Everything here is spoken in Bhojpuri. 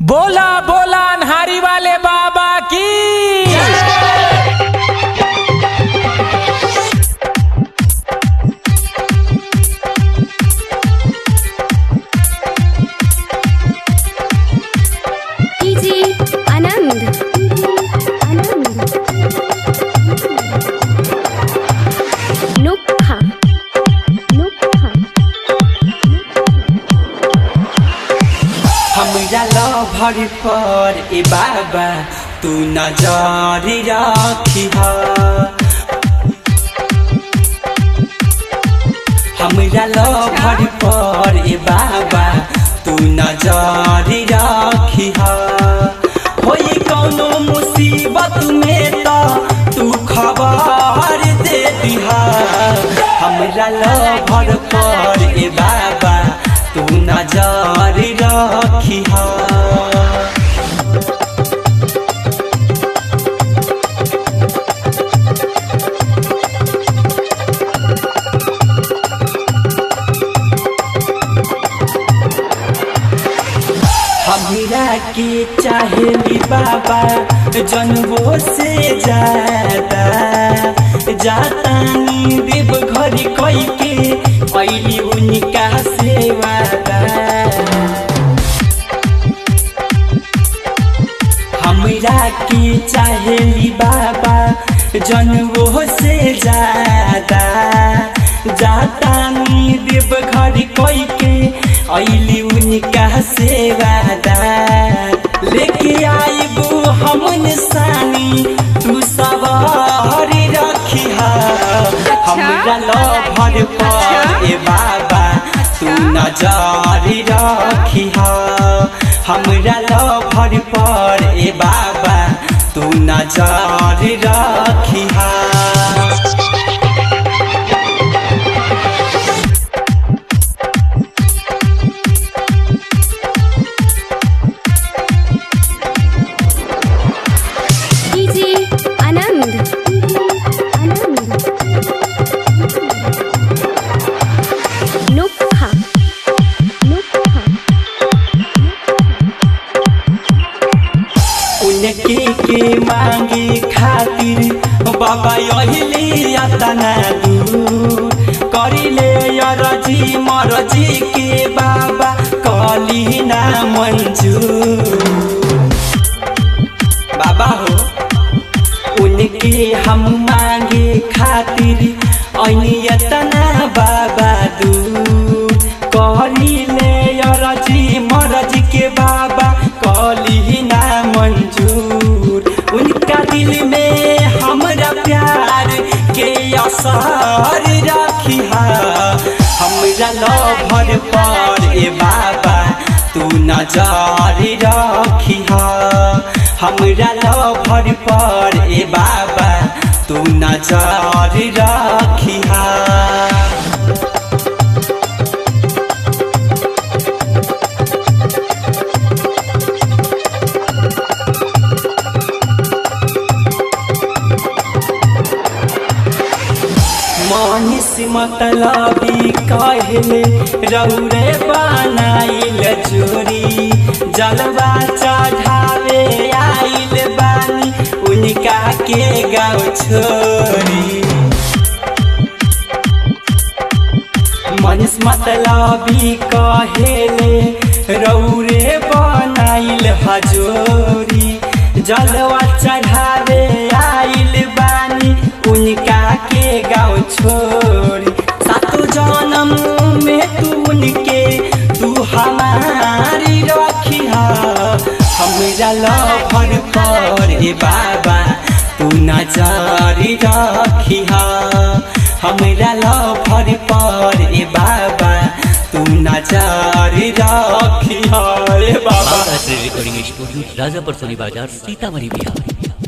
बोला बोला अन्हारी वाले बाबा की डीजे आनंद आनंद नुक्खा नुक्खा हमरा लभर पर ए बाबा तू नजर राखी हमरा लभर पर ए बाबा तू नजर राखी होई कौनो मुसीबत में त तू खबर दे दिहा हमरा लभर पर ए बाबा तू नजर राखी हमरा के चाहेली बाबा जनबो से ज्यादा जातानी देव घर कई के ऐली उनका सेवादा हमरा के चाहेली बाबा जनबो से ज्यादा जातानी देव घर कई के ऐली उनका सेवादा लेके आईबू हम निशानी तू सवार रखी हमरा लभर पर ए बाबा तू नजर रखी हमरा लभर पर ए बाबा तू नजर रखी डीजे आनंद आनंद नुक्खा नुक्खा उनके के मांगे खातिर बाबा यही तना दूर करिले अरजी मरजी के बाबा कली ना मंजूर बाबा हो उनके हम मांगे खातिर अनियतना बाबा दूर करिले अरजी मरजी के बाबा कली ना मंजूर उनका दिल में हमरा प्यार के असर रखी हमरा लभर पर ए बाबा तू नजर रखी हमरा लभर पर ए बाबा तू नजर रखी मनीष मतलबी कहले रौरे बनाइल चोरी जलवा चढ़ावे आइल बानी उनका के गाँव छोरी मनीष मतलबी कहेले रौरे बनाइल हजोरी जलवा चढ़ावे आइल बानी उनका के गाँव छोरी सातो जन्म में तू उनके तू हमारी रखी हमरा लभर पर ए बाबा तू नजर रखी हमरा लभर पर ए बाबा तू नजर रखी रे बाबा रिकॉर्डिंग स्टूडियो राजापुर सोनी बाजार सीतामढ़ी बिहार